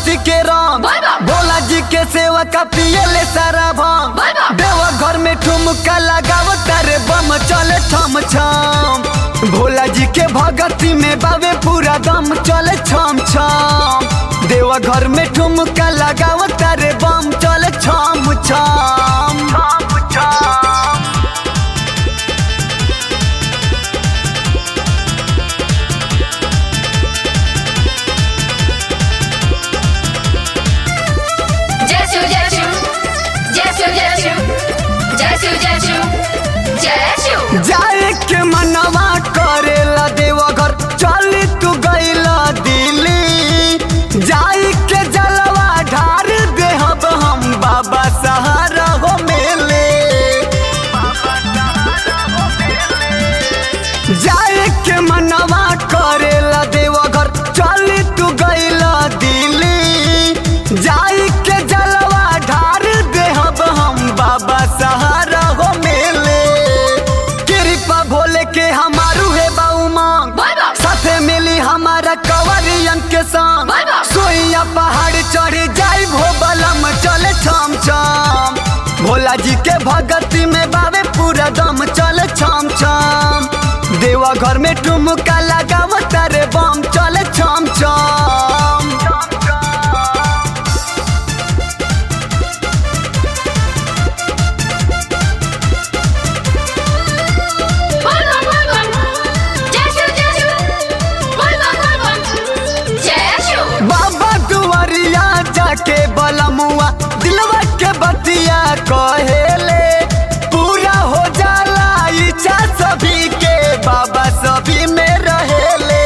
भगती के राम बोल बम। भोला जी के सेवा का पियले सारा भांग बोल बम। देवा घर में ठुमका लगाव तारे बम चले थम छम भोला जी के भगती में बावे पूरा दम चले छम छम देवा घर में ठुमका लगाव तारे बम चले छम छम छम छम जय शिव जय शिव जय शिव जय शिव जय शिव जय शिव जय शिव जाए के मनवा करेला देवा घर चली तू गईला दिल्ली जाए के जलवा ढार देहब हम बाबा सहारा हो मेले जाए के मनवा करेला देवा घर चली तू गईला दिल्ली जाए के जलवा ढार देहब हम बाबा सहारा हो मेले कृपा भोले के हमारू है बाऊ मांग बोल बम। साथे मिली हमारा कवरियन के संग बोल बम। सोइया पहाड़ चढ़ जाई भो बलम चले छम छम भोला जी के भगती में बावे पूरा दम चले छम छम देवा घर में ठुमका लगाव तारे बम चले छम छम बोल बम बोल बम जय शिव जय शिव बोल बम बोल बम जय शिव बाबा दुआरिया जाके बलमुआ दिलवा के बतिया कहेले पूरा हो जाला इच्छा सभी के बाबा सभी में रहेले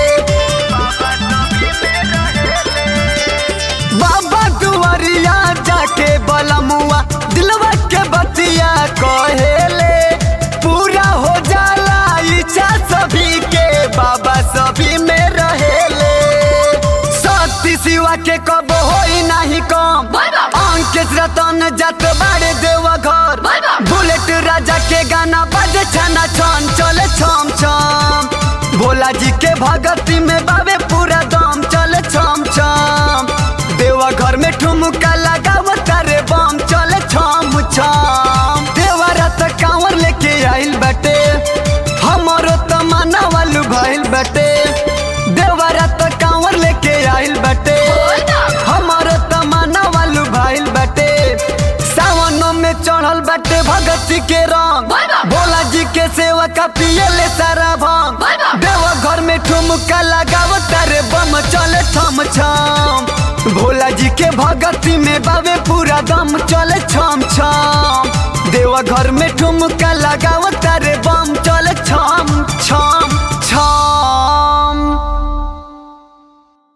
बाबा दुआरिया जाके बलमुआ दिलवा के बतिया कहेले पूरा हो जाला इच्छा सभी के बाबा सभी में रहेले सती सिवा के कब होई नाही कम बोल बम। अंकित रतन जात बाड़े देवा घर बोल बम। बुलेट राजा के गाना बजे छना छन चले छम छम भोला जी के भगती में बाबे पूरा दम चले छम छम देवा घर में ठुमका लगाव तारे बम चले छम छम देवा रात कांवर लेके आइल बटे हमारो तमन्ना वालू भइल बटे देवा रात कांवर लेके आइल बटे बोल बम। हमारो तमन्ना वालू भइल बटे सावन में चढ़ल बटे भगती के रंग बोल बम। भोला जी के सेवा का पियले सारा भांग बोल बम। देवा घर में ठुमका लगाव तारे बम चले थम छम भोला जी के भगती में बावे पूरा दम चले छम छम देवा घर में ठुमका लगाव तारे बम चले छम छम छम